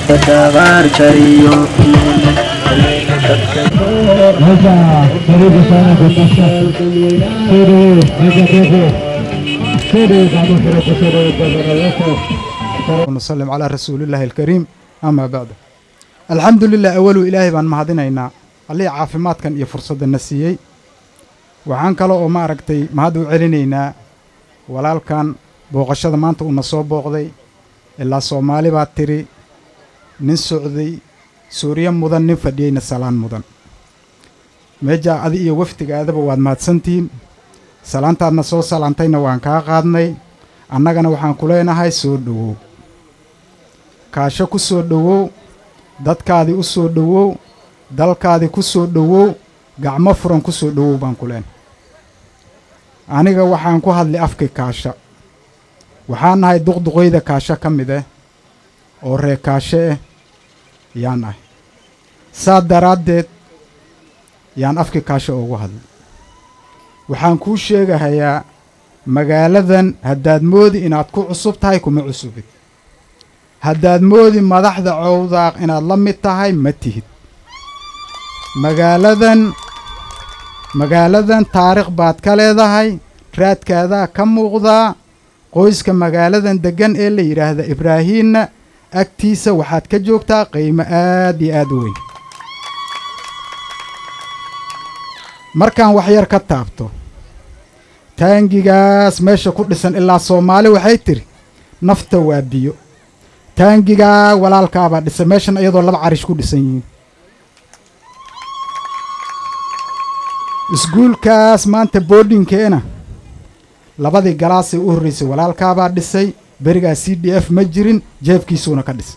fadhaaqaar kariyo Meja, karibu sana kwa sasa. Siri, meja ndefu. Siri, kama siri kusiri gavana wetu. ونسلم على رسول الله الكريم أما بعد الحمد لله أول إلهي بان mahadinaynaa allihii caafimaadkan iyo fursadda na siiyey waxaan kale oo ma aragtay mahad u celinaynaa walaalkan booqashada maanta uuna soo booqday ilaa soomaali baa tiri nin socday suuriye mudan nin fadhiyeyna salaan mudan meejaa adi iyo wafdigaadaba waad mahadsantihiin salaantaadna soo salaantayna waan kaa qaadnay annagana waxaan ku leenahay soo dhowow kaasho ku soo dhowow dadkaadii u soo dhowow dalkaadii ku soo dhowow gacmo furan ku soo dhowow baan ku leenahay aniga waxaan ku hadlay afkii kaasha waxaan nahay duqduqoyda kaasho ka mid ah oo ree kaashe ah yaan ahay saa daraaddeed yaan afkii kaasho ugu hadlay waxaan kuu sheegahayaa magaaladan haddaad moodi inaad ku cusub tahay kuma cusubid haddaad moodi madaxda cowdaaq inaad la mid tahay ma tihid magaaladan magaaladan taarikh baad ka leedahay raadkaadaa ka muuqdaa qoyska magaaladan deggan ee la yidhaahda ibraahiimna agtiisa waxaad ka joogtaa qiimo aad iyo aad u weyn markaan waxyar ka taabto taangigaas meesha ku dhisan ilaa soomaali waxay tidhi nafta waa biyo taangigaa walaalkaabaa dhisan meeshan iyadoo laba carish ku dhisan yihiin iskuulkaas maanta boodhinkeena labadii galaasay u horraysay walaalkaabaa dhisay berigaa c d f ma jirin jeefkiisuuna ka dhisay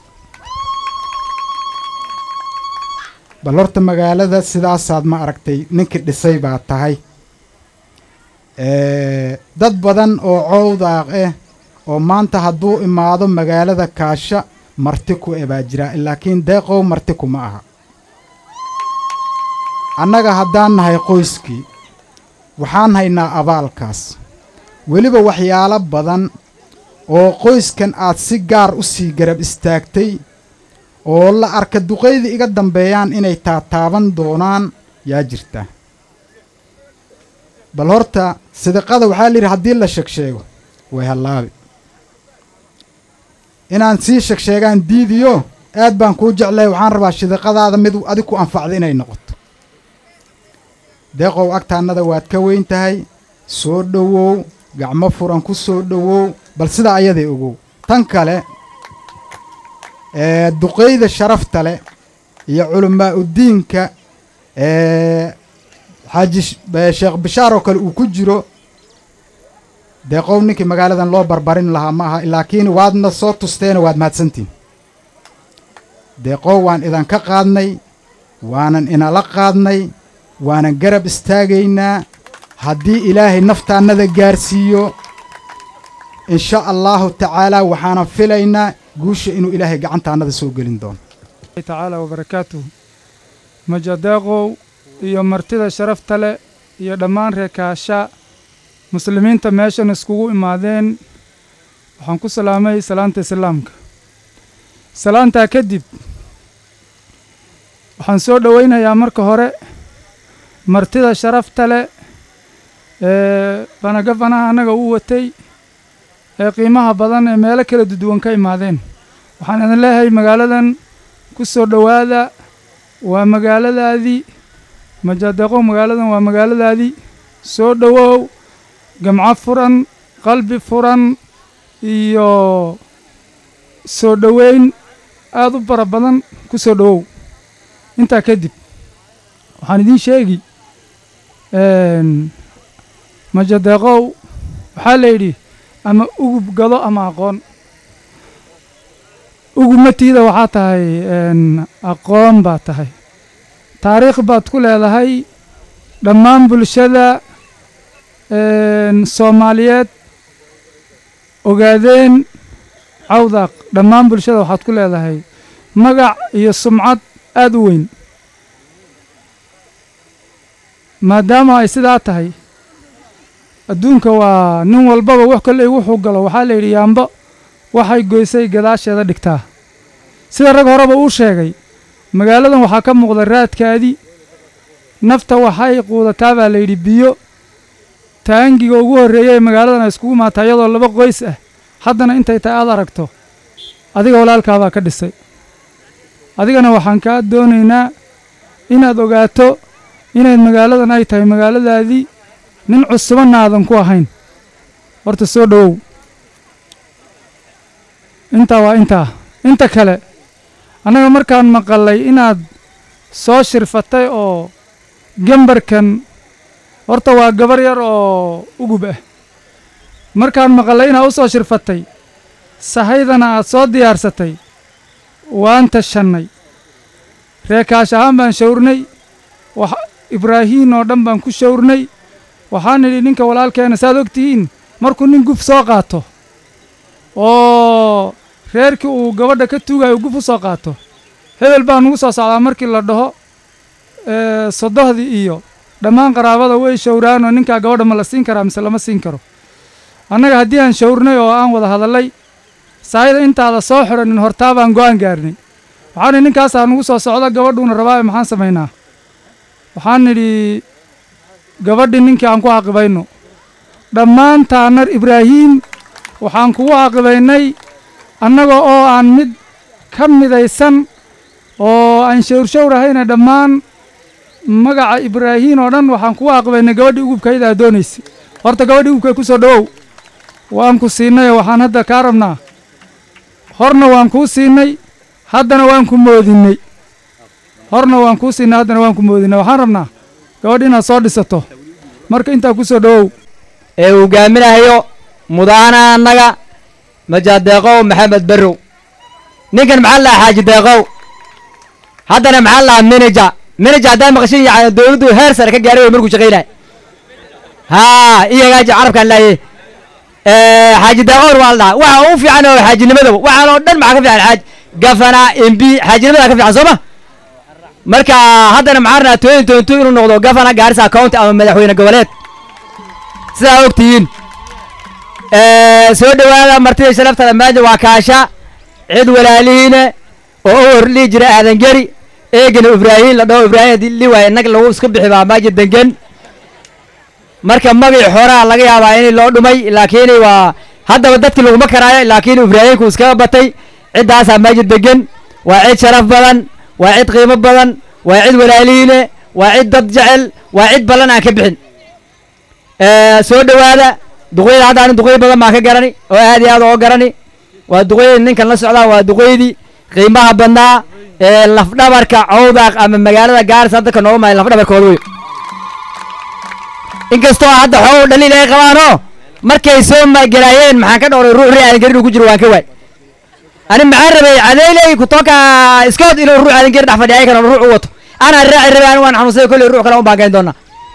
bal horta magaalada sidaasaad ma aragtay ninkii dhisay baa tahay dad badan oo cowdaaq ah oo maanta hadduu imaado magaalada kaasha marti ku e baa jira laakiin deeqow marti kuma aha annaga haddaan nahay qoyskii waxaan haynaa abaalkaas weliba waxyaalo badan oo qoyskan aad si gaar u sii garab istaagtay oo la arka duqaydii iga dambeeyaan inay taataaban doonaan yaa jirta bal horta sidiqada waxaa layidhi haddii la shegsheego way hallaabi inaan sii shegsheegaan diidiyo aad baan kuu jeclay waxaan rabaa sidiqadaada mid adig ku anfacda inay noqoto deeqow agtaannada waad ka weyn tahay soo dhowow gacmo furan ku soo dhowow bal sidaa ayaday ogow tan kale ee duqayda sharafta leh iyo culammaa uddiinka ee xaaji sheekh bishaar oo kale uu ku jiro deeqow ninkii magaaladan loo barbarin lahaa ma aha laakiin waadna soo tusteena waad mahadsantihin deeqow waan idanka qaadnay waanan inala qaadnay waanan garab istaagaynaa haddii ilaahay naftaannada gaarsiiyo in sha allaahu tacaalaa waxaanan filaynaa guusha inuu ilaahay gacantaannada soo gelin doono tacaala wabarakaatuh majadeeqow iyo martida sharafta leh iyo dhammaan reekaasha muslimiinta meeshan iskugu imaadeen waxaan ku salaamay salaanta islaamka salaantaa kadib waxaan soo dhowaynayaa marka hore martida sharafta leh ee banagafanaha annaga u watay ee qiimaha badan ee meelo kala duduwan ka imaadeen waxaan idin leeyahay magaaladan ku soo dhowaada waa magaaladaadii majadeeqow magaaladan waa magaaladaadii soo dhowow gamco furan qalbi furan iyo soo dhoweyn aad u bara badan ku soo dhowow intaa kadib waxaan idiin sheegi majadeeqow waxaa la yidhi ama ugub gado ama aqoon ugubmatiida waxaa tahay aqoon baad tahay taariikh baad ku leedahay dhammaan bulshada soomaaliyeed ogaadeen cawdaaq dhammaan bulshada waxaad ku leedahay magac iyo sumcad aad u weyn maadaama ay sidaa tahay adduunka waa nin walbaba wax kolley wuxuu galo waxaa la yidhi yaambo waxay goysay gadaasheeda dhigtaa sida rag horeba uu sheegay magaaladan waxaa ka muuqda raadkaadii nafta waxay quudataa baa layidhi biyo taangiga ugu horreeya ee magaaladan ay iskugu imaataa iyadoo laba qoys ah haddana intay tahay aad aragto adiga walaalkaabaa ka dhisay adigana waxaan kaa doonaynaa inaad ogaato inayd magaaladan ay tahay magaaladaadii nin cusubanna aadan ku ahayn horta soo dhowow intaa waa intaa inta kale annaga markaan maqalay inaad soo shirfatay oo gembarkan horta waa gabar yar oo ugub ah markaan maqalay inaad u soo shirfatay sahaydana aad soo diyaarsatay waan tashannay reekaash ahaan baan shawrnay wax ibraahiim oo dhan baan ku shawrnay waxaan nidhi ninka walaalkeena saaad og tihiin markuu nin guf soo qaato oo reerkii uu gabadha ka tuugayo guf u soo qaato hebel baa nugu soo socdaa markii la dhaho sodohdii iyo dhammaan qaraabada way shawraanoo ninkaa gabadha ma la siin karaa mise lama siin karo annaga haddii aan shawrnay oo aan wada hadallay saayida intaada soo xidhanin hortaa baan go'aan gaarnay waxaan nidhi ninkaasaa nugu soo socda gabadhuuna rabaaye maxaan samaynaa waxaan nidhi gabadhii ninkii aan ku caqibayno dhammaantaanar ibraahiim waxaan kugu caqibaynay annaga oo aan mid ka midaysan oo aan shawrshawrahayna dhammaan magaca ibraahiim oo dhan waxaan kugu caqibaynay gabadhii ugubkayda aad doonaysay horta gabadhii ugubkay ku soo dhowow waan ku siinay oo waxaan hadda kaa rabnaa horna waan kuu siinay haddana waan ku moodinnay horna waan kuu siinay haddana waan ku moodinnay waxaan rabnaa gabadh inaad soo dhisato marka intaa ku soo dhowow ee hogaaminahayo mudaana annaga majaadeeqow maxamed barrow ninkan maxaa lahaa xaaji deeqow haddana maxaa lahaa minaja minaja haddaa maqashin yani dowladdu heer sare ka gaaray way markuu shaqaynaya haa iyagaaji carabkaan laaye xaaji deeqown waa la dhahaa waxa u fiican oo xaajinimadaba waxaan oo dhan maxaa ka fiican xaaj gafana embi xaajinimadaa ka fiican soo ma marka haddana maxaa rabnaa twenty twenty two inuu noqdo gafana gaarisa county ama madaxweyne goboleed sidaa og tihiin soo dhowaada martida sharaftada maanta waa kaasha cid walaalihiine oo u hor dhihi jira aadan geri eegana ibraahiim la dhaho ibraahim haddii li waaye inag lagu iska bixi baa maaji dengen marka magii xoraa laga yaabaa in loo dhumay laakiin waa haddaba dadki laguma karaayo laakiin ibraahimku iskaga batay ciddaasaa maaji degan waa cid sharaf badan waa cid qiimo badan waa cid walaalihiine waa cid dad jecel waa cid ballan aan ka bixin soo dhowaada duqeyda hadda ani duqey badan baan ka garani oo aad iyo aad oo garani waa duqeydii ninkan la socdaa waa duqeydii qiimaha badnaa ee lafdhabarka cawdaaq ama magaalada gaaris hadda ka nooga mahay lafdhabarkooda wey inkastoo hadda xogow dhaliil ay qabaanoo markay soo magelaayeen maxaan ka dhowray ruux ri aadan garin uu ku jiro waan ka waay ani maxaan rabay cadeyley kutoka iskood inuu ruux aadan garin dhex fadhiya ayakana ruux u wato anaa raaci rabay ani waan xanuunsay kolley ruux kale un baan gayn doonaa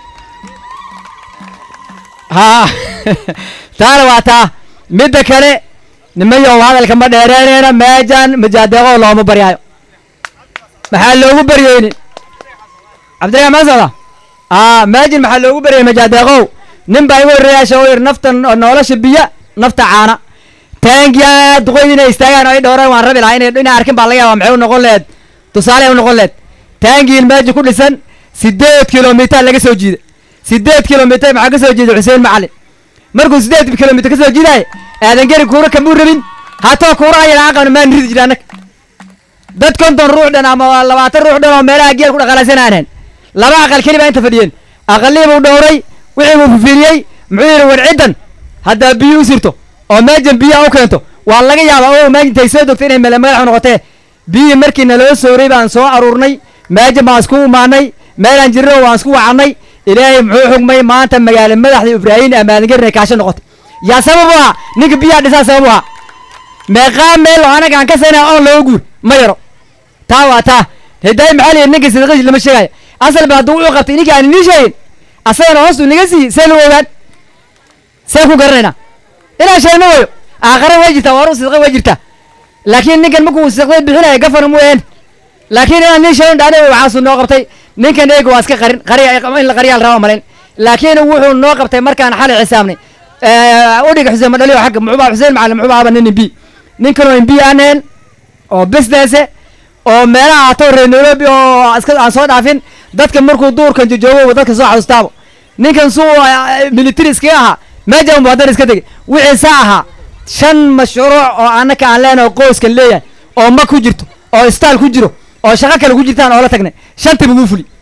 haa taana waa taa midda kale nimayow hadalka ma dheereeneena meejan majaadeeqoo looma baryaayo maxaa loogu baryeynin cabdiraxmaan maa socda aa meejin maxaa loogu baryay majaadeeqow nin baa igu horreeyaasha oo yidhi nafta nolosha biya nafta caana taangiya duqoyd inay istaagaan oo ay dhowraan waan rabi lahaa inay inay arkin baa laga yaabaa maxay u noqon lehed tusaale u noqon lehed taangiin meeji ku dhisan siddeed kilomitar laga soo jiida siddeed kilomitar maxaa ka soo jeeda xuseen macalin markuu siddeed kilomitar ka soo jiidaay aadan geri kuura kamuu rabin haatoo kuuraha yadha aqabna maan ridi jira annag dad konton ruux dhan ama labaatan ruux dhan oo meelaha geel ku dhaqaalaysan aaneen laba aqal keli baa inta fadhiyeen aqalii buu dhowray wixii buu fifiiriyey muxuu yidhi war ciddan haddaa biyo u sirto oo meejan biyaha u keento waa laga yaabaa oo meejintay soo dogtay inay mele madaxu noqotee biyii markii naloo sooray baan soo aruurnay meejan baan isku imaanay meelaan jirno waan isku wacannay ilaahay muxuu xugmay maanta magaalo madaxda ibraahiim amaadangerin ay kaasho noqotay yaa sabab u ahaa ninka biyaha dhisaa sabab u ahaa meeqaa meel oo anaga aan ka saynaa oon looga guur ma yaro taa waa taa hidaay maxaa liyihi ninka sidaqashi lama sheegaayo asal ba hadduu wuxuu qabtay ninka aan inii sheegin asagana hoostu naga sii see lagu ogaan see ku garanaynaa inaan sheegno wayo aakhare way jirtaa waaru sidqa way jirtaa laakiin ninkan markuu sidqada bixinaya gafana mu een laakiin inaan nin sheegno dhacday waxaasu noo qabtay ninkan eega waa iska qarin qari in la qariyaa la raba malayn laakiin wuxuu noo qabtay markaan xalay xisaabnay udhiga xuseen madhaliyo xagga muxuubaa xuseen macalin muxuubaa aba nin imbi ninkanoo imbi aaneen oo business oo meelaha ato reer nairobi oo iska aan soo dhaafin dadka markuu duurkan jojoogo dadka soo xasuustaabo ninkan suu military iskaga ahaa meeja unba haddana iska tegay wixii saa ahaa shan mashruuc oo annaka aan leenahay qoyskan leeyahay oo ma ku jirto oo istaal ku jiro oo shaqo kale ku jirtaan oo la tagnay shantiba wuu fuli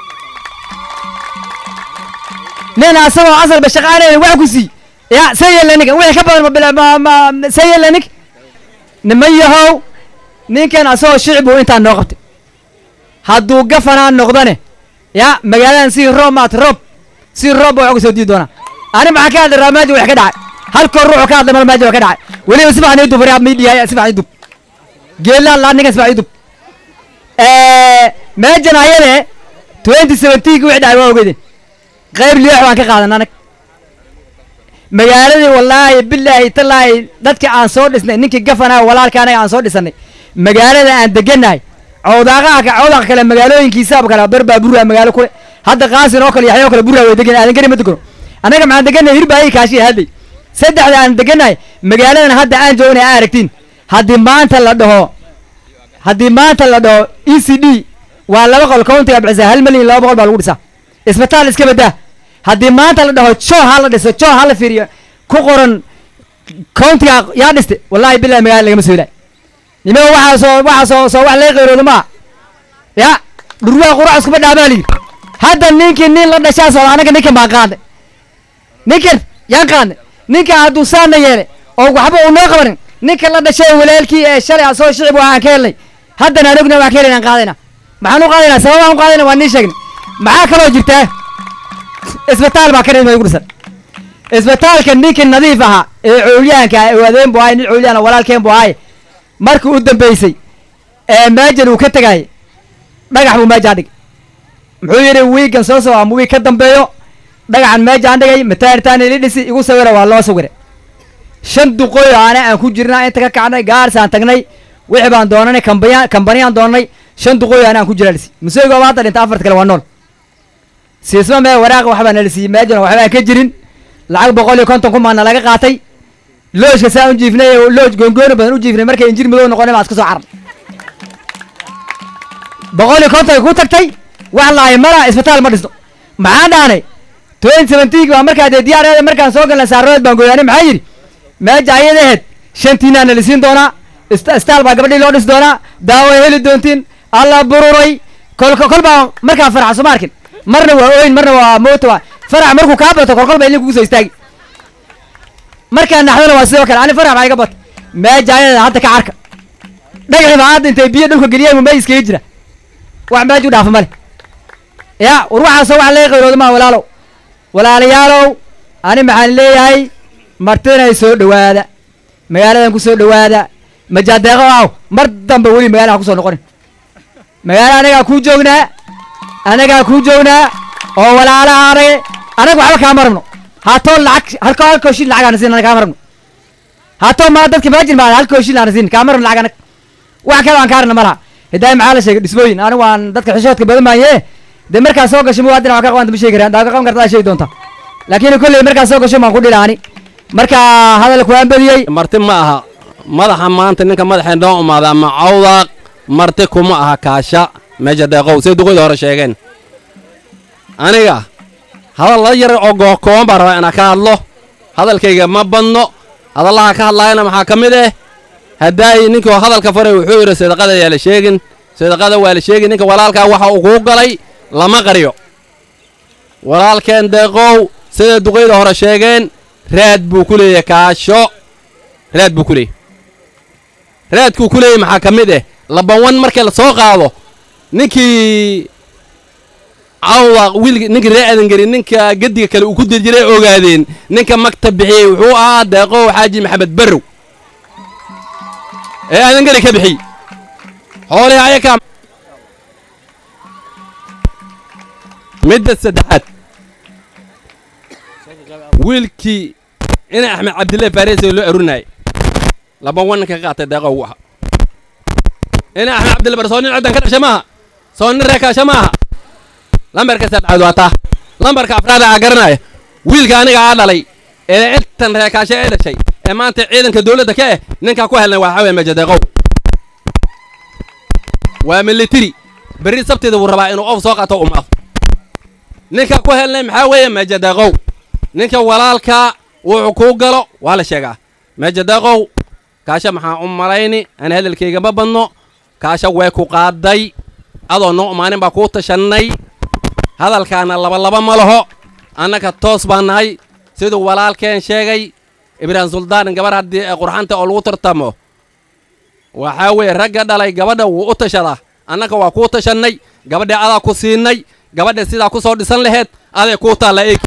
nin asagoo asalba shaqaanayna wax ku sii ya see yeela ninkan wixii ka badan ma bila- ma ma see yeela nink niman yahow ninkan asagoo shicib uu intaan noo qabtay hadduu gafanaa noqdane ya magaaladan si roob maat roob si roob baa wax kusoo dii doonaa ani maxaa ka hadlay raamaaji wax ka dhacay halkoo ruuxu ka hadlay malmaaji wax ka dhacay weliba si fiican ii dub yaa miidiya si fiican ii dub geelaan laa ninkan si fiican ii dub meejan ayade twenty seventeenki wixii dhacay waa ogeydeen qayb liix waan ka qaadan anag magaaladii wallaahi bilaahi talaahi dadka aan soo dhisnay ninkii gafanaa walaalka anaga aan soo dhisanay magaalada aan degannahay cawdaaqaha ka cawdaqa kale magaalooyinkiisaaba kale bar baa burraa magaalo kule hadda qaasin oo kale yaxya oo kale burraa way degan aadan gari ma degano annaga maxaan degannahay hirbaayi kaashi hadlay saddexda aan degannahay magaaladan hadda aan joognay aa aragtiin haddii maanta la dhaho haddii maanta la dhaho e c d waa laba qol countiga bixisa hal milyan laba boqol baa lagu dhisaa isbitaal iska badaa haddii maanta la dhaho joo ha la dhiso joo ha la fiiriyo ku qoran countiga yaa dhiste wallahi billahi magaalada lagama soo ilaay nimaa waxaa soo waxaa soo soo wax laga qayroodo maa ya dhurwaha qurac iskuma dhaabaa layidhi hadda ninkii nin la dhashaa socda anaga ninkan baan qaadnay ninkan yaan qaadnay ninkan hadduu saana yeelay oo waxba uu noo qabanin ninka la dhashay walaalkii ee shalay asoo shicib waxaan ka helnay haddana aan ogna waxaan ka helayna aan qaadayna maxaan u qaadaynaa sababaan u qaadayna waa nii sheegnay maxaa kaloo jirtaa isbitaal baa ka dhimay ugu dhisan isbitaalka ninkii nadiif ahaa ee coolyahanka ah ee adeen bu ahay nin coolyahan oo walaalkeen bu ahay markii u dambeysay ee maajan uu ka tegayay dhagax buu meejaan dhigay muxuu yidhi wiigan soo soo ama wiig ka dambeeyo dhagaxan meejaan dhigay mataanitaan ili dhisi igu sawira waa loo sawira shan duqooy aana aan ku jirnaa inta ka kacnay gaarsaan tagnay wixii baan doonanay kambaya kambaniyaan doonanay shan duqooy aana aan ku jiraa dhisi museygo baa hadda dhinta afarta kale waa nool siisma mee waraaqa waxbaa nala siiyey meejana waxbaan ka jirin lacag boqol iyo konton kumaana laga qaatay loojka saa u jiifnay oo looj goongooni badan u jiifnay markay injir madow noqonay baan iska soo carar boqol iyo konton ku tagtay wax lahay mara isbitaal ma dhisno maxaan dhaanay twenty seventeen baa markaa dee diyaareeda markaan soo galnay saarood baan gooyaanay maxaa yidhi meeja ayada aheyd shantiinaa na lisiin doonaa ist- istaal baa gabadhii loo dhisi doonaa daawo ay heli doontiin alla bururay kol kol baa markaan farxa soo ma arkin marna waa ooyin marna waa moota waa farax markuu kaa bato kol kol baa ilin kugu soo istaagi markaan naxdona waa sidoo kale ani farax baa iga bata meeja ayada hadda ka carka dhagaxii baa hadda intay biyo dhulka geliyeen mumay iskaga jira wax meej u dhaafa male ya war waxaasoo wax laga qayrooda maa walaalow walaalayaalow ani maxaan leeyahay martinay soo dhowaada magaaladan ku soo dhowaada majaadeeqo aw mar dambe weli magaalada ha ku soo noqonin magaala anagaa kuu joognaa anagaa kuu joognaa oo walaalaha anage anaga waxba kaama rabno haatoo lacag halko halkoo shil lacag aana siin anaga kaama rabno haatoo maa dadka maajin baa halkoo shil aana siin kaama rabno lacag anag wax kale aan kaarana ma laha hidaaya maxaa la sheegay dhismooyin anigu waan dadka xishoodka badan maaye dee markaa soo gasho muwaadin wax ka qabanta ma sheegi karaan daa ka qaban kartaa sheegi doonta laakiin kolley markaa soo gasho baan ku dhilaani marka hadalku waan badiyey marti ma aha madaxa maanta ninka madaxee noo umaada ama cawdaaq marti kuma aha kaasha meesha deeqow say duqoyda hore sheegeen aniga hadal la yar oo gookooban baan rabaa inaan ka hadlo hadalkayga ma badno hadallaha ka hadlaayana maxaa ka mid eh haddaay ninkii hadalka faray wuxuu yidhi sadaqada yaa la sheegin sadaqada waa la sheegin ninka walaalkaa waxa uu kuu galay lama qariyo walaalkeen deeqow sida duqayda hore sheegeen raad buu ku leeyahay kaasho raad buu ku leeyahy raadkuu ku leeyahy maxaa ka mid eh labawan markii la soo qaado ninkii cawda wiilki ninkii ree adangeri ninka gediga kale uu ku diri jiray ogaadeen ninka maktab bixiyey wuxuu ahaa deeqow xaaji maxamed barrow ee adangeri ka bixiyey xoolihii ayakaa midda saddexaad wiilkii ina axmed cabdille faarese loo arurinayay laba wananka ka qaatay deeqo ugu ahaa ina axmed cabdille bar soo nin ciddan ka dhasha maaha soo nin reekaasha maaha lambarka saddexaad waa taa lambarka afraad aa garanaya wiilka aniga aa dhalay ee intan reekaasha ee dhashay ee maanta ciidanka dowladda ka eh ninkaa ku helnay waa waxaa weeye meja deeqow waa military berri sabteeda wuu rabaa inuu of soo qaato umaaf ninka ku helnay maxaa weeye meejadaqow ninka walaalka wuxuu kuu galo waa la sheegaa meejadaqow kaasha maxaa u malayni aan hadalkayga ma badno kaasha way ku qaaday adoo noo umaanin baa kuu tashannay hadalkaana labalaba ma laho annaga toos baan nahay siduu walaalkeen sheegay ibraahim suldaan gabar haddii qurxanta oo lagu tartamo waxaa weeye ragga dhalay gabadha wuu u tashadaa annaga waa kuu tashannay gabadha adaa ku siinay gabadha sidaa ku soo dhisan laheed aday kuu taalla eegi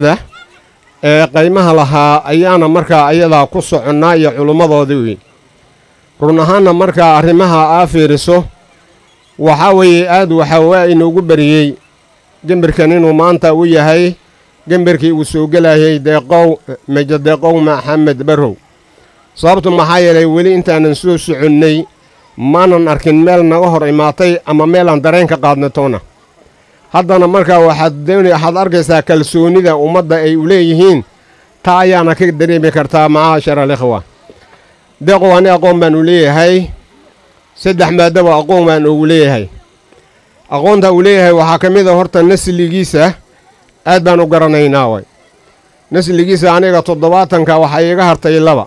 ee qaymaha lahaa ayaana markaa ayadaa ku soconnaa iyo culummadoodii wey run ahaanna markaa arrimaha aa fiiriso waxaa weeye aad waxaa waa inoogu beriyey gembirkan inuu maanta u yahay gembirkii uu soo gelayay deeqow mejo deeqow maxamed barrow sababtu maxaa yeelay weli intaanan soo soconnay maanan arkin meel naga hor imaatay ama meelaan dareen ka qaadna toona haddana markaa waxaad doona waxaad arkaysaa kalsoonida ummadda ay u leeyihiin taa ayaana ka dareemi kartaa macaashar alikhwa deeqow ani aqoon baan u leeyahay saddex maadaba aqoon baan ugu leeyahay aqoonta uu leeyahay waxaa ka mid a horta nasligiisa aad baan u garanaynaa way nasligiisa aniga toddobaatanka waxaa iiga hartay laba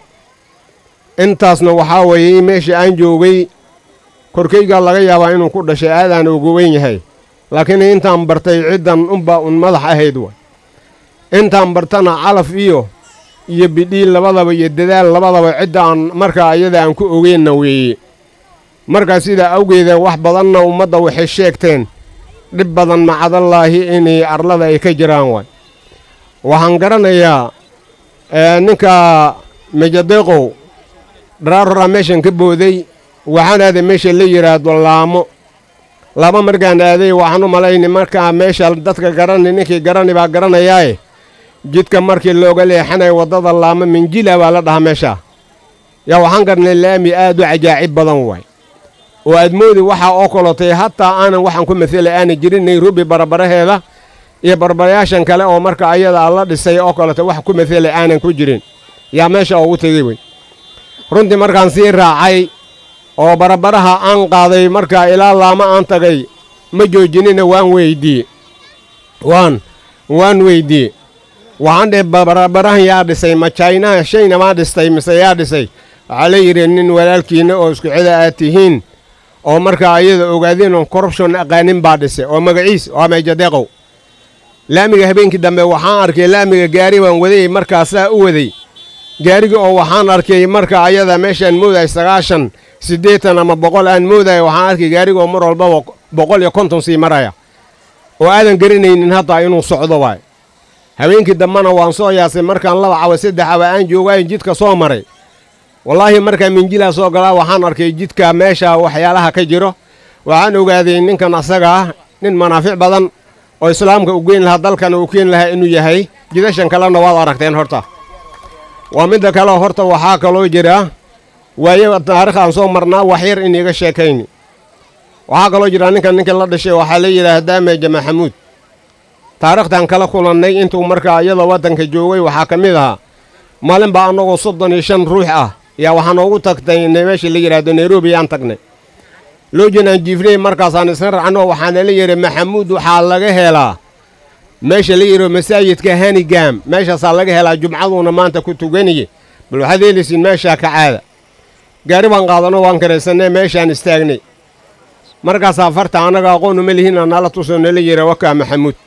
intaasna waxaa weeye meesha aan joogay korkaygaa laga yaabaa inuu ku dhashay aadaan ugu weyn yahay laakiin intaan bartay ciddan unbaa un madax ahayd way intaan bartana calaf iyo iyo bidhiil labadaba iyo dadaal labadaba cidda aan markaa iyada aan ku ogeenna weeye markaa sidaa awgeeda wax badanna ummadda waxay sheegteen dhib badan macadallaahi inay arlada ay ka jiraan waay waxaan garanayaa ninka mejadeeqow dharaaroraa meeshan ka booday waxaan aaday meesha la yidhaahdo laamo laamo markaan aaday waxaan u malayni markaa meesha dadka garani ninkii garani baa garanayaae jidka markii looga leexanaya waddada laamo minjila baa la dhahaa meesha yaa waxaan garnay laami aad u cajaacib badan waay oo aad moodi waxaa oo kolotay hataa aanan waxaan ku maselay aanan jirin nairobi barbaraheeda iyo barbarayaashan kale oo marka ayada la dhisay oo kolotay wax ku maselay aanan ku jirin yaa meesha ugu tegey wey runtii markaan sii raacay oo barbaraha aan qaaday markaa ilaa laamo aan tagay ma joojinina waan weyddiiye waan waan weyddiiye waxaan dhe barbarahan yaa dhisay ma jaynaha shayna maa dhistay mise yaa dhisay waxaa la yidhi nin walaalkiinna oo isku cida aad tihiin oo markaa ayada ogaadeen oon corruption aqaanin baa dhisay oo magaciis waa meejadeeqow laamiga habeenkii dambe waxaan arkay laamiga gaari baan wadayey markaasaa u waday gaariga oo waxaan arkay marka ayada meeshaan moodahay sagaashan siddeetan ama boqol aan moodaya waxaan arkay gaariga oo mar walbaba boqol iyo konton sii maraya oo aadan garanaynin hadda inuu socdo waay habeenkii dambena waan soo yaasay markaan laba cawa saddex cawa aan joogaayo jidka soo maray wallaahi markaa minjilaa soo galaa waxaan arkay jidka meesha waxyaalaha ka jiro waxaan ogaaday ninkan asaga ah nin manaafic badan oo islaamka u geyn lahaa dalkana uu keeni lahaa inuu yahay jidashan kalena waad aragteen horta waa midda kale horta waxaa kaloo jira waaye taariikhaan soo marnaa waxyar iniiga sheekayni waxaa kaloo jira ninkan ninkii la dhashay waxaa la yidhaahdaa meeja maxamuud taariikhtaan kala kulannay intuu markaa iyada waddanka joogay waxaa ka mid ahaa maalin baa annagoo soddon iyo shan ruux ah yaa waxaa noogu tagtay meesha la yidhaahdo nairobi aan tagnay loojin aan jiifnay markaasaan isna racno waxaana la yidhi maxamuud waxaa laga helaa meesha la yidhao masaajidka hanigam meeshaasaa laga helaa jumcaduuna maanta ku tuganiye bal waxaad heelaysiin meeshaa ka caada gaari baan qaadanoo waan karaysannay meeshaan istaagnay markaasaa farta annaga aqoon uma lihiina nala tusoo nala yidha wakaa maxamuud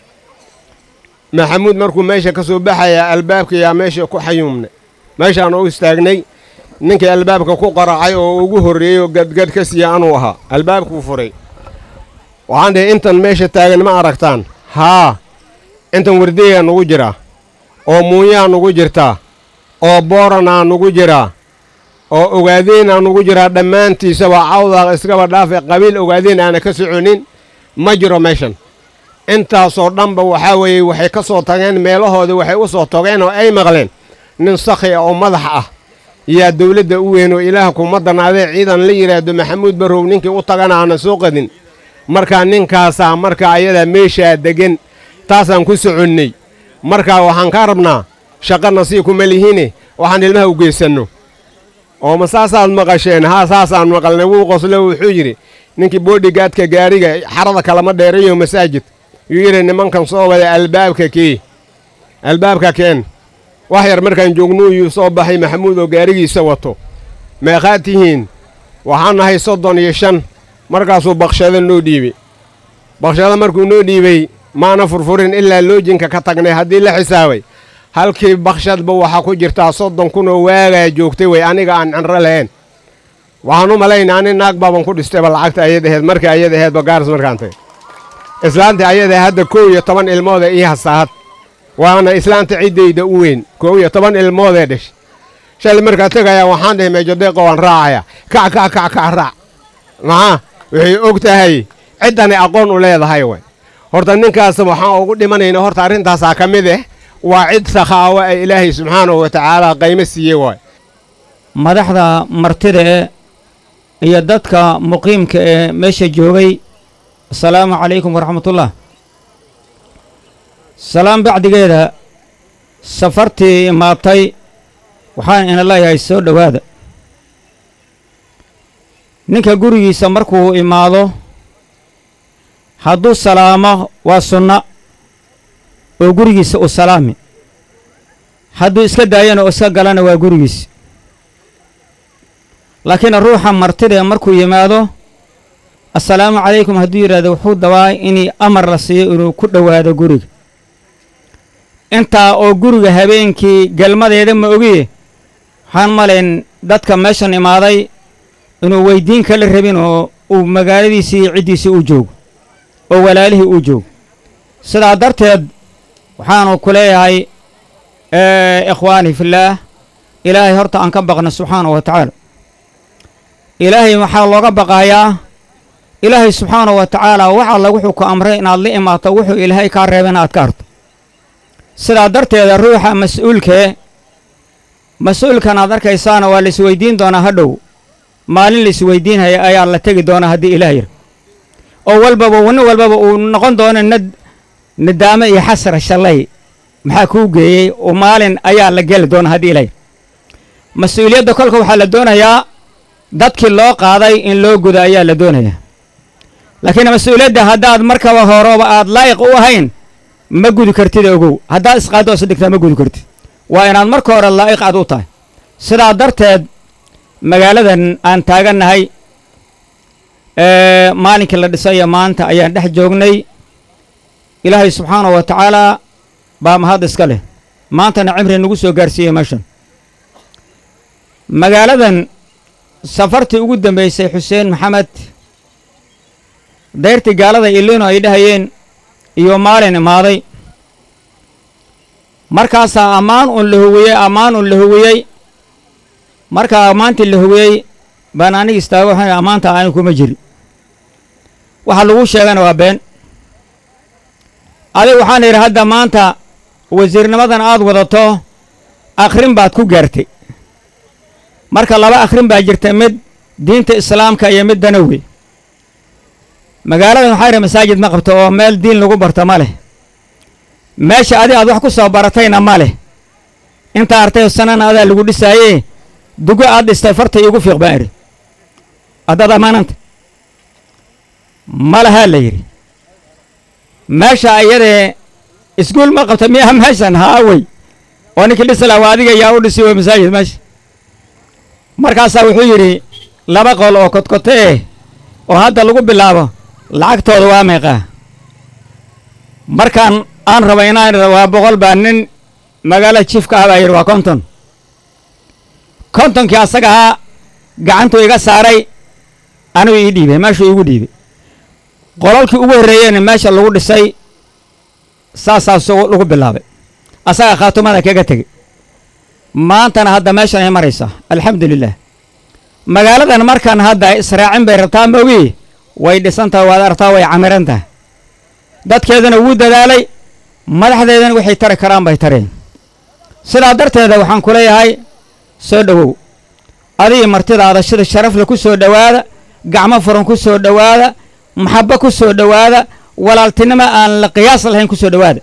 maxamuud markuu meesha ka soo baxaya albaabka yaa meesha ku xayuumnay meeshaan u istaagnay ninkii albaabka ku qaracay oo ugu horreeyey oo gadgad ka siiya anuu ahaa albaabkuu furay waxaan dhihi intan meesha taagan ma aragtaan haa intan wardeyaa nugu jiraa oo muunyaa nugu jirtaa oo booranaa nugu jiraa oo ogaadeenaa nugu jiraa dhammaantiisaba cawdaa iskaba dhaafe qabiil ogaadeen aana ka soconin ma jiro meeshan intaasoo dhanba waxaa weeye waxay ka soo tageen meelahoodii waxay u soo togeen oo ay maqleen nin sakhi ah oo madax ah yaa dawladda u weyn oo ilaah kuma danaadee ciidan la yidhaahdo maxamuud barrow ninkii u tagana aana soo qadin markaa ninkaasaa markaa ayadaa meeshaa deggan taasaan ku soconnay markaa waxaan kaa rabnaa shaqana sii kuma lihine waxaan ilmaha u geysanno oo ma saasaad maqasheen haa saasaan maqalnay wuu qoslo wuxuu yidhi ninkii boodhigaadka gaariga xarada kalama dheerayo masaajid yuu yidhi nimankan soo wada albaabka kii albaabka keen wax yar markaan joognuu yuu soo baxay maxamuud oo gaarigiisa wato meeqaad tihiin waxaan nahay soddon iyo shan markaasuu bakshado noo dhiibey bakshado markuu noo dhiibey maana furfurin ilaa loojinka ka tagnay haddii la xisaabay halkii bakshadba waxaa ku jirtaa soddon kunoo waagaa joogtay wey aniga aan cinro lahayn waxaan u malaynaa ani naag baaban ku dhistayba lacagta ayad aheed markii ayad aheedba gaaris markaan tagay islaantii ayada hadda kow iyo toban ilmooda ii hasaahad waana islaanta ciddayda u weyn kow iyo toban ilmoodee dhashay shalay markaa tegayaa waxaan dhahay meejodeeqo waan raacaya kac kac kac kac raac maxaa waxay og tahay ciddani aqoon u leedahay way horta ninkaas waxaan ugu dhimanayna horta arrintaasaa ka mid ah waa cid sakhaawo ay ilaahay subxaanahu wa tacaala qaymo siiyey waay madaxda martida ee iyo dadka muqiimka ee meesha joogay asalaamu calaykum waraxmatullah salaam bacdigeeda safartii imaatay waxaan ina leeyahay soo dhowaada ninka gurigiisa markuu imaado hadduu salaamo waa sunna oo gurigiisa u salaami hadduu iska daayana oo iska galana waa gurigiisa laakiin ruuxa martida markuu yimaado assalaamu calaykum hadduu yidhahdo wuxuu dabaa inii amar la siiyo inuu ku dhowaado guriga intaa oo guriga habeenkii galmadeeda ma ogiye waxaan malayn dadka meeshan imaaday inuu weyddiin kala rabin oo uu magaaladiisii iyo ciddiisii u joogo oo walaalihii u joogo sidaa darteed waxaanu ku leeyahay ikhwaani fillaah ilaahay horta aan ka baqna subxaanahu wa tacaala ilaahay waxaa looga baqaayaa ilaahay subxaanahu wa tacaala wax alla wuxuu ku amray inaad la imaato wuxuu ilaahay kaa reeba inaad ka harto sidaa darteeda ruuxa mas-uulkee mas-uulkan aad arkaysaana waa laisweydiin doonaa hadhow maalin laisweydiinhaya ayaa la tegi doonaa haddii ilaah yir oo walbaba nin walbaba uu noqon doono nad nadaamo iyo xasra shallay maxaa kuu geeyey oo maalin ayaa la geli doonaa haddii ilaah yir mas-uuliyadda kolka waxaa la doonayaa dadkii loo qaaday in loo gudo ayaa la doonayaa laakiin mas-uuliyadda haddaad markaba horeba aad laa'iq u ahayn ma gudi kartid ogow haddaad isqaaddo isa dhigtaa ma gudi kartid waa inaad marka hore laa'iq aad u tahay sidaa darteed magaaladan aan taagannahay maalinkii la dhisayo maanta ayaan dhex joognay ilaahay subxaanahu wa tacaalaa baa mahad iska leh maantana cimri nagu soo gaarsiiyey meeshan magaaladan safartii ugu dambaysay xuseen maxamed dayrtii gaalada ilino ay dhahayeen iyo maalin imaaday markaasaa ammaan un la huwiyey ammaan un la huwiyey markaa ammaantii la huwiyey baan aniga istaago waxaan ammaanta aani kuma jiri waxa lagu sheegana waa been adig waxaan idhi hadda maanta wasiirnimadan aad wadato akhrin baad ku gaartay marka laba akhrin baa jirta mid diinta islaamka iyo mid danawe magaaladan waxaa yidhi masaajid ma qabto oo meel diin lagu barto ma leh meesha adi aad wax ku soo baratayna ma leh intaa artay sanana adaa lagu dhisaayee dugo aad dhistay farta iigu fiiq baan idhi haddaad ammaananta ma lahaa la yidhi meesha iyadee iskuul ma qabta miyaa meeshan haawey oo ninkii dhisla waa adiga yaa u dhisi wey masaajid meesha markaasaa wuxuu yidhi laba qol oo kodkote eh oo hadda lagu bilaabo lacagtooda waa meeqaa markaan aan raba inaan idha waa boqol baa nin magaala jiifka ah baa yidhi waa konton kontonkii asaga ahaa gacantuu iga saaray anigu ii dhiibay meeshuu iigu dhiibay qolalkii ugu horreeyeyna meesha lagu dhisay saasaa su lagu bilaabay asaga khaatumada kaga tegey maantana hadda meeshan ay maraysaa alxamdu lilah magaaladan markan hadda israacin bay rabtaa maogi way dhisan tahay waad artaa way camiran tahay dadkeedana wuu dadaalay madaxdeedana waxay tari karaan bay tareen sidaa darteeda waxaan ku leeyahay soo dhowow adigii martidaada sida sharafle ku soo dhowaada gacmo furan ku soo dhowaada maxabbo ku soo dhowaada walaaltinimo aan la qiyaas lahayn ku soo dhowaada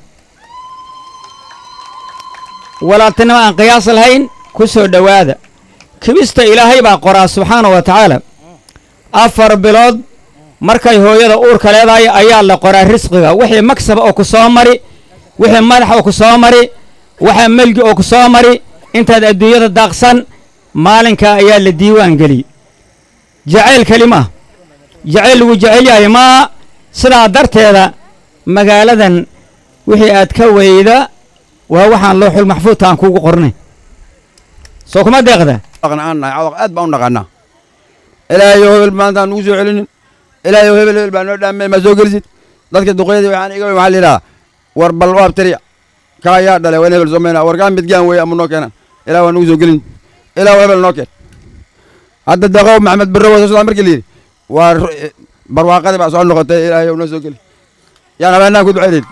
walaaltinimo aan qiyaas lahayn ku soo dhowaada kibista ilaahay baa qoraa subxaana wa tacaala afar bilood markay hooyada uurka leedahay ayaa la qoraa risqiga wixii magsaba oo ku soo mari wixii madax oo ku soo mari waxaa melgi oo ku soo mari intaad adduunyada daaqsan maalinkaa ayaa la diiwaan geliyey jacayl kelima jacayl lagu jecel yahay maa sidaa darteeda magaaladan wixii aad ka weyda waa waxaan looxul maxfuudka aan kuugu qornay soo kuma deeqda aan nahay cawaq aad baan u naqaanaa ilaahayow hebel maanta aan nugu soo celinin ilaahayow hebel hebel baa noo dhaamay ma soo gelisid dadka duqeydii waxaan iga waxaa la yidhaha war bal waab tiriya kaa yaa dhalay waa in hebel somayna war kaa midgaan weeye ama noo keenan ilaah waa nugu soo gelin ilaah hebel noo keen hadda daqow maxamed barre waa soo socdaa markii la yidhi waa barwaaqadii baa soo noqotay ilaahayow noo soo geli yaan habeenaan ku ducaynayn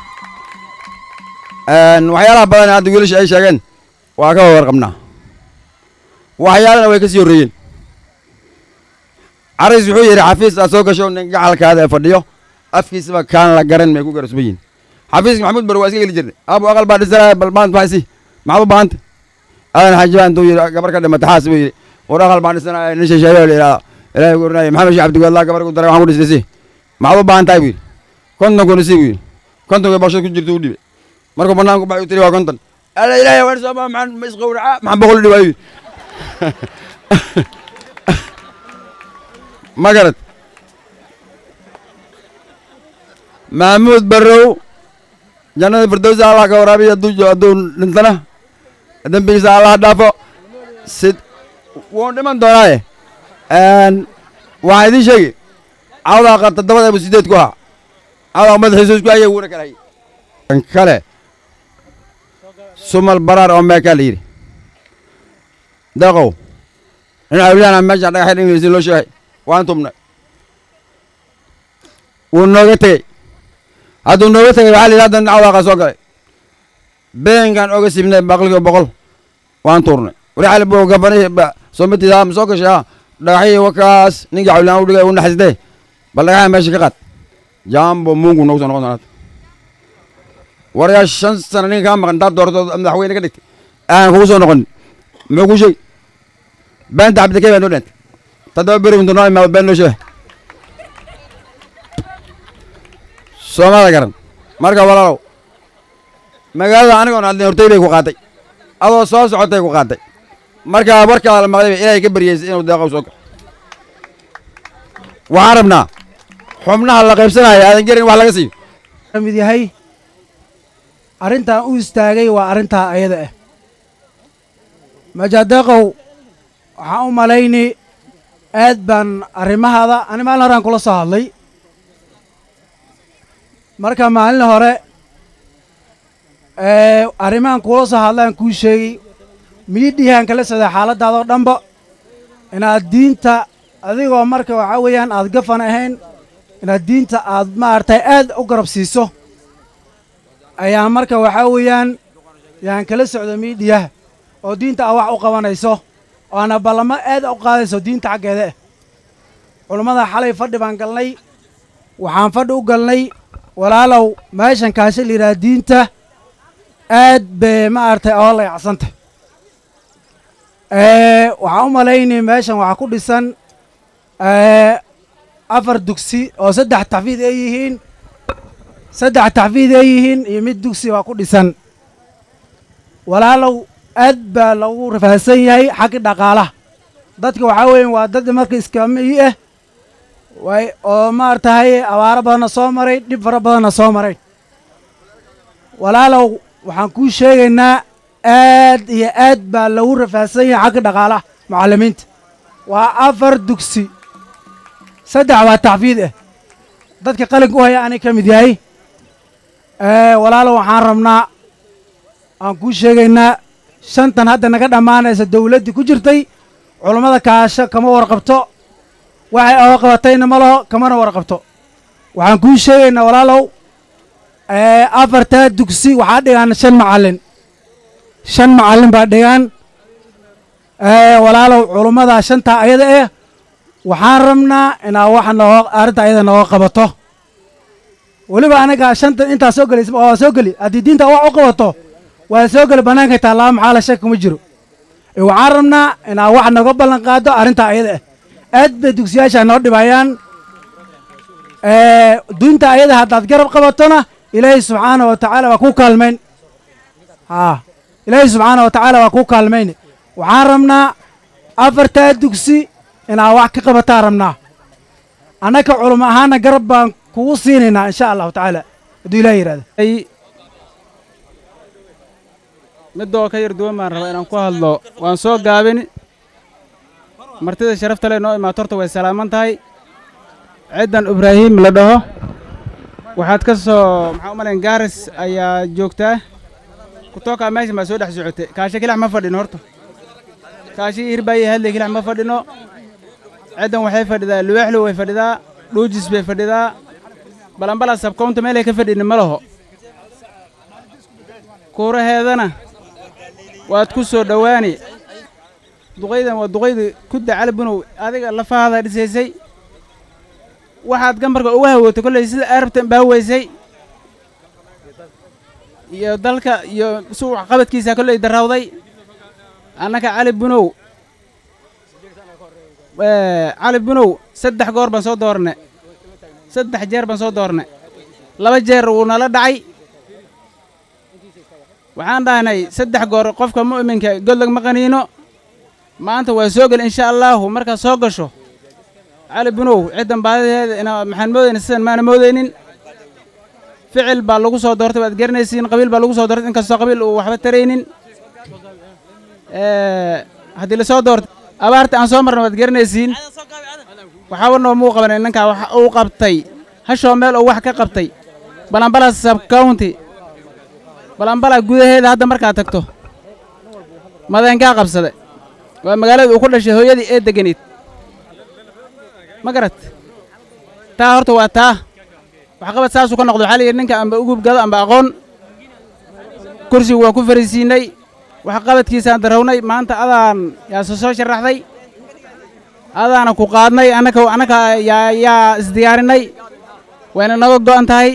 waxyaalaha badan hadda wiilasha ay sheegeen waa ka warqabnaa waxyaalana way ka sii horreeyeen caris wuxuu yidhi xafiis aad soo gasho nin gacalkaada ee fadhiyo afkiisaba kaan la garan may ku garasban yihin xafiiska maxamuud bar waa iska geli jirnay abu aqal baa dhisanaya bal maanta maxay si maxaad u baahanta aadan xaaji baan intuu yidhi gabar ka dhimata xaas buu yidhi war aqal baan dhisanaya nin shisheeye la yidhahda ilaahay ku ornaya maxamed sheekh cabdigoodlaa gabar ku daray waxaan ku dhisnay si maxaad u baahan tahay buu yidhi konton kuna si buu yidhi kontonka bashad ku jirta u dhibay markuu banaanku baxay u tiri waa konton alla ilaahay waan soo maxaan ma isqowraca maxaan boqol u dhibaa yidhi ma garad maxamuud barrow jannada firdowsa allah ka waraabiya hadduu hadduu dhintana dembigiisa allah dhaafo sid wuu dhiman doonaaye waxaa idiin sheegi cawdaaqa toddobada bu sideed ku ahaa cawdaaqa madaxiisu isku hayay wuuna kala hayay kan kale sumal baraar oo meekaa la yidhi daqow nin awliyaana meesha dhagaxay dhingeysi loo sheegay waan tubnay wuu nooga tegey hadduu nooga tegey waxaa la yidhi hadda nin cawdaaqa soo galay beenkan oga sibnay baqliga boqol waan tuurnay wari xali buu gafani soomatiisa ma soo gashay ha dhagaxyii wakaas ninkii cawliyaan u dhigay u naxasdee bal dhagaxa meesha ka qaad jaambo muungu noogu soo noqon doonaa waryaa shan sana ninka kaa maqan intaad doorato madaxweyne ka dhigtay aan kugu soo noqonin muxuu kuu sheegi beenta cabdikay baa noo dheentay toddoba beri intu noo imaado been noo sheega soomada garan marka walaalow magaalada anigoon hadlin hortay bay ku qaatay adoo soo socotay ku qaatay marka warkaa la maqlay ilaahay ka baryeysay inuu deeqow soo galo waxaan rabnaa xubnaha la qaybsanaya aadan gerin wax laga siiyo mid yahay arrintan u istaagay waa arrintaa ayada ah majadeeqow waxaan u malayni aad baan arrimahaada ani maalin horaan kula soo hadlay marka maalin hore arrimahan kula soo hadlaan kuu sheegay miidhihaan kala socday xaaladdaadoo dhanba inaad diinta adigoo marka waxaa weeyaan aad gafan ahayn inaad diinta aad maaragtay aad u garab siiso ayaa marka waxaa weeyaan yaan kala socda miidhiyaha oo diinta aad wax u qabanayso oo ana ballamo aad u qaadayso diinta xaggeeda ah culummada xalay fadhi baan galnay waxaan fadhi u galnay walaalow meeshan kaasha la yidhaha diinta aad bay maaragtay oo layacsantay waxaan u malaynay meeshan waxaa ku dhisan afar dugsi oo saddex taxfiid ay yihiin saddex taxfiid ay yihiin iyo mid dugsi waa ku dhisan walaalow aad baa lagu rafaadsan yahay xagga dhaqaalaha dadka waxaa weeye waa dad marka iskamiyi ah way oo maaratahay abaaro badanna soo maray dhib fara badanna soo maray walaalow waxaan kuu sheegaynaa aad iyo aad baa lagu rafaadsan yahay xagga dhaqaalaha mucallimiinta waa afar dugsi saddex waa taxfiid ah dadka qalinka u haya anay ka mid yahay walaalow waxaan rabnaa aan kuu sheegaynaa shantan hadda naga dhammaanaysa dawladdii ku jirtay culummada kaasho kama warqabto waxay oga qabatayna ma laho kamana warqabto waxaan kuu sheegaynaa walaalow afartaa dugsi waxaa dhigaan shan macallin shan macallin baa dhigaan walaalow culummada shantaa ayada ah waxaan rabnaa inaa wax nooga arrinta ayada nooga qabato weliba anaga shanta intaa soo gelaysa waa soo geli haddii diinta wax u qabato waa soo geli bannaanka taallaa maxaa la shaki kuma jiro waxaan rabnaa inaa wax nooga ballan qaado arrintaa ayada ah aad bay dugsiyaasha noo dhibayaan dunta ayada haddaad garab qabatona ilaahay subxaana wa tacaala waa ku kaalmayn haa ilaahay subxaana wa tacaala waa ku kaalmayn waxaan rabnaa afartaa dugsi inaad wax ka qabataan rabnaa annaka culamo ahaana garab baan kugu siinaynaa insha allahu tacaala hadduu ilaah yidhahda midoo ka yar duwan baan rabaa inaan ku hadlo waan soo gaabin martida sharafta leh noo imaato horta way salaaman tahay ciddan ibraahim la dhaho waxaad ka soo maxaa u malayn gaaris ayaa joogtaa kutookaa meeshan baa soo dhex socotay kaashe kilax ma fadhino horta kaashi hirbaaye hadley kilax ma fadhino ciddan waxay fadhidaa luwaaxlow way fadhidaa dhuujis bay fadhidaa balanbala sabkownta meelay ka fadhini ma laho kuuraheedana waad ku soo dhowaani duqaydan waa duqayda kudda calabunow adiga lafahaada dhisaysay waxaad gambarka uga hawootay kolley sida arabtan baa weysay iyo dalka iyo suuq qabadkiisa kolley darawday annaka cali bunow cali bunow saddex goor baan soo doorne saddex jeer baan soo doorne laba jeer wuu nala dhacay waxaan dhahnay saddex goor qofka mu'minka godlag ma qaniino maanta waa soo gel insha allaahu markaad soo gasho cali bunow ciddan baadideeda ina maxaan moodayna sidan maana moodaynin ficil baa lagu soo doortay waad garanaysiin qabiil baa lagu soo doortay inkastoo qabiil uu waxba taraynin haddii lasoo doortay abaarta aan soo marna waad garanaysiin waxaaba noo muu qabanay ninkaa wax uu qabtay hashoo meel uu wax ka qabtay balambala sub county balambala gudaheeda hadda markaad tagto madeenkaa qabsade waa magaalada uu ku dhashay hooyadii ee degganayd ma garat taa horta waa taa waxqabad saasuu ka noqdo waxaa la yidhi ninka amba ugub gado amba aqoon kursigu waan ku fariisiinay waxqabadkiisaan darawnay maanta adaan yaase soo sharaxday adaana ku qaadnay annaka annaka yaa yaa isdiyaarinay wayna naga go'an tahay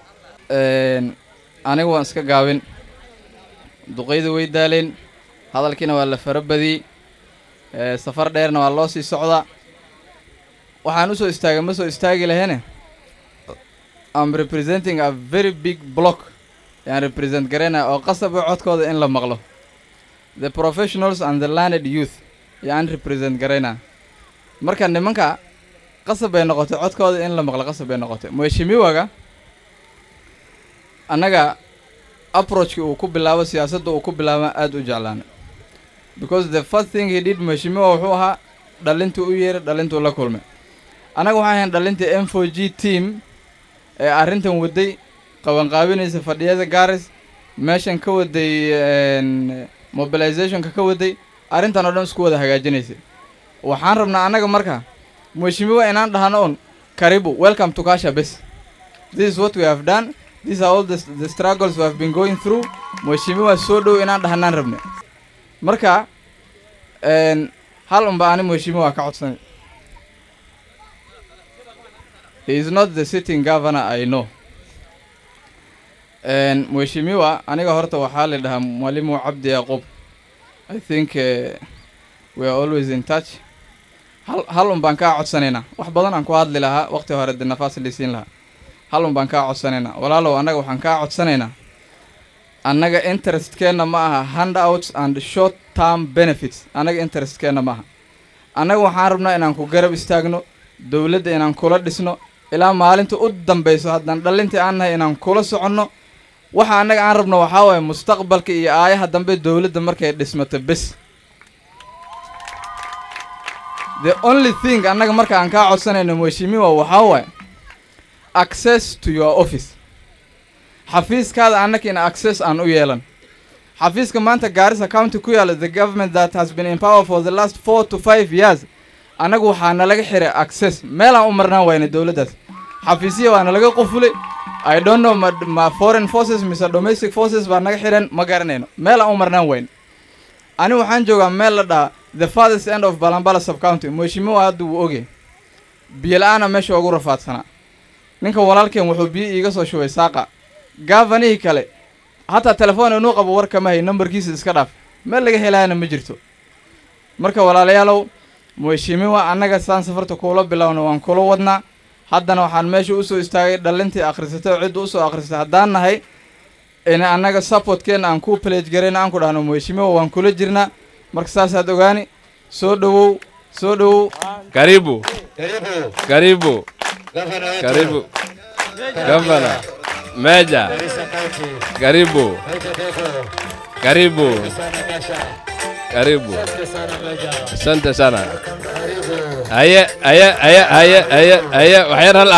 anigu waan iska gaabin duqaydu way daaleen hadalkiina waa la fara badiyey safar dheerna waa loo sii socdaa waxaan u soo istaagay ma soo istaagi lahene am representing a very big block yaan represent garaynaya oo qasaba codkooda in la maqlo the professionals and the landed youth yaan represent garaynaa marka nimanka qasab bay noqotay codkooda in la maqlo qasab bay noqotay mheshimiwaga annaga approachki uu ku bilaabo siyaasadda uu ku bilaaba aad u jeclaanay because the first thing he did mheshimiwa wuxuu ahaa dhalintuu u yeeray dhalintuu la kulmay annaga waxaan ahayn dhalintii m four g team ee arrintan waday qabanqaabinaysa fadhiyada gaaris meeshan ka waday mobilizationka ka waday arrintan oo dhan isku wada hagaajinaysay waxaan rabnaa annaga marka mheshimiwa inaan dhahno un karibu welcome to kasha bes this is what we have done these are all the, the struggles we have been going through mheshimiwa soo dhow inaan dhahnaan rabne marka hal unba ani mheshimiwa ka codsanay he is not the sitting governor i know mheshimiwa aniga horta waxaa la dhahaa mwalimu cabdi yaqub i think uh, we are always in touch hal hal un baan kaa codsanaynaa wax badan aan ku hadli lahaa waqti hore de nafaas lisiin lahaa hal un baan kaa codsanaynaa walaalow annaga waxaan kaa codsanaynaa annaga interestkeenna ma aha handouts and short term benefits annaga interestkeenna ma aha annaga waxaan rabnaa inaan ku garab istaagno dowladda inaan kula dhisno ilaa maalinta u dambayso haddaan dhalintii aan nahay inaan kula soconno waxa annaga aan rabno waxaa waaye mustaqbalka iyo aayaha dambe dowladda markay dhismato bes the only thing annaga marka aan kaa codsanayno mheshimiwa waxaa waaye access to your office xafiiskaada annaka in access aan u yeelan xafiiska maanta gaarisa county ku yaala the government that has been in power for the last four to five years annagu waxaa nalaga xiray access meelaan u marnaan wayna dowladdaas xafiisya waa nalaga qufulay i don't know ma, ma foreign forces mise domestic forces baa naga xiran ma garanayno meelaan u marnaan wayn ani waxaan joogaa meel la dhaha the farthest end of balambala sub county mheshimiwa hadda wuu ogey biyo la-aana meesha ugu rafaadsanaa ninka walaalkeen wuxuu biyo iiga soo shubay saaqa gaafanihii kale hataa telefoon inuu qabo war kama hay nambarkiisa iska dhaaf meel laga helaayana ma jirto marka walaalayaalow mheshimiwa annaga saan safarta kuula bilowna waan kula wadnaa haddana waxaan meesha usoo istaagay dhalintii akhrisatay oo cidda usoo akhrisatay haddaan nahay in annaga supportkeenna aan ku pledge garayna aan ku dhahno mheshimiwa waan kula jirnaa marka saasaad ogaani soo dhowow soo dhowow Karibu. Karibu. Karibu. Gavana. Meja. Karibu. Karibu. Karibu. Asante sana. Aya, aya, aya, aya, aya, aya, waxyar hal